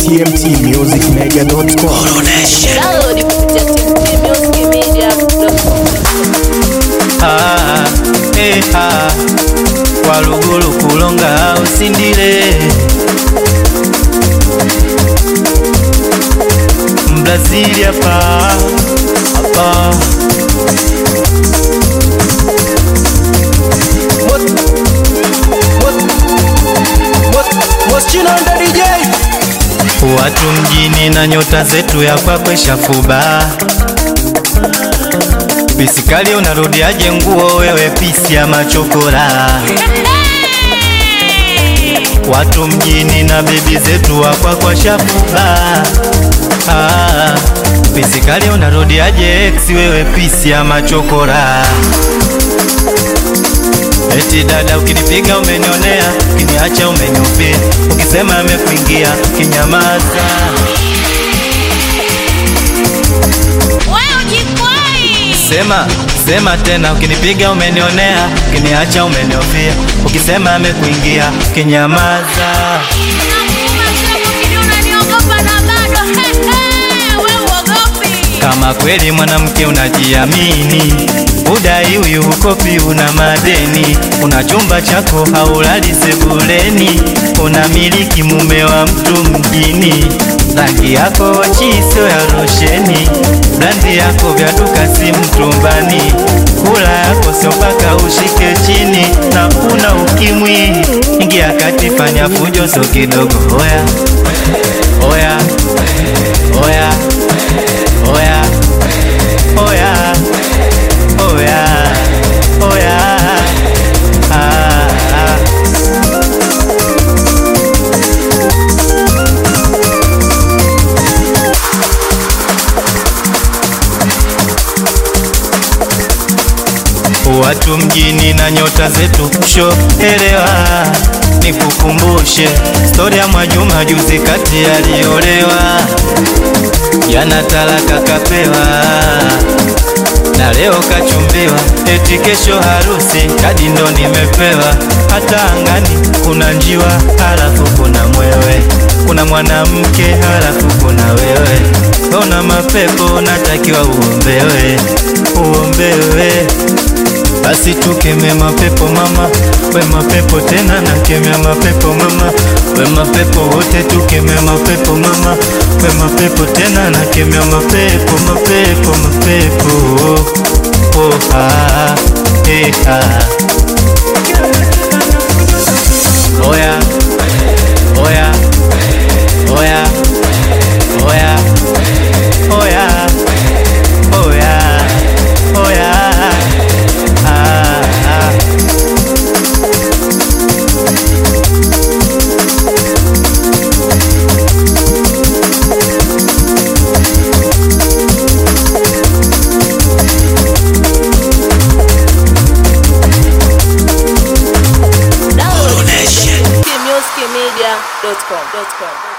tmtmusicmedia.com. Download kupitia tmtmusicmedia.com. Ah, eh, ah. walugulu kulonga usindile mbrazili hapa hapa watu mjini na nyota zetu ya kwakwe shafuba pisikali unarudiaje nguo wewe pisi ya machokora watu mjini na bebi zetu wakwakwa shafuba ah, pisikali unarudiaje ex wewe pisi ya machokora Eti dada ukinipiga umenionea, ukiniacha umeniupia, ukisema amekuingia kinyamaza. Wewe ujikwai. Sema, sema tena, ukinipiga umenionea, ukiniacha umeniofia, ukisema amekuingia kinyamaza. Nakuuma sema ukini unaniogopa na bado. He, he, wewe uogopi. Kama kweli mwanamke unajiamini, udai huyu ukopi, una madeni, una chumba chako haulali sebuleni, unamiliki mume wa mtu mjini, rangi yako chiso ya rosheni, brandi yako vya duka si mtumbani, kula yako sio mpaka ushike chini, na una ukimwi, ingia kati, fanya fujo so kidogo, oya oya oya oya oya oya oya ah, ah. Watu mjini na nyota zetu sho elewa, nikukumbushe stori ya Mwajuma juzi kati aliolewa, jana talaka kapewa na leo kachumbiwa, eti kesho harusi, kadi ndo nimepewa. Hata angani kuna njiwa, halafu kuna mwewe, kuna mwanamke, halafu kuna wewe. Ona mapepo, natakiwa uombewe, uombewe basi tukeme mapepo mama, we mapepo tena nakemea mapepo mama, we mapepo wote tukeme mapepo mama, we mapepo tena nakemea mapepo mapepo mapepo oh, oh, ah, eh, ah. Oya, oya, oya, oya, oya, oya, oya. Ah, ah. Download kupitia tmtmusicmedia.com.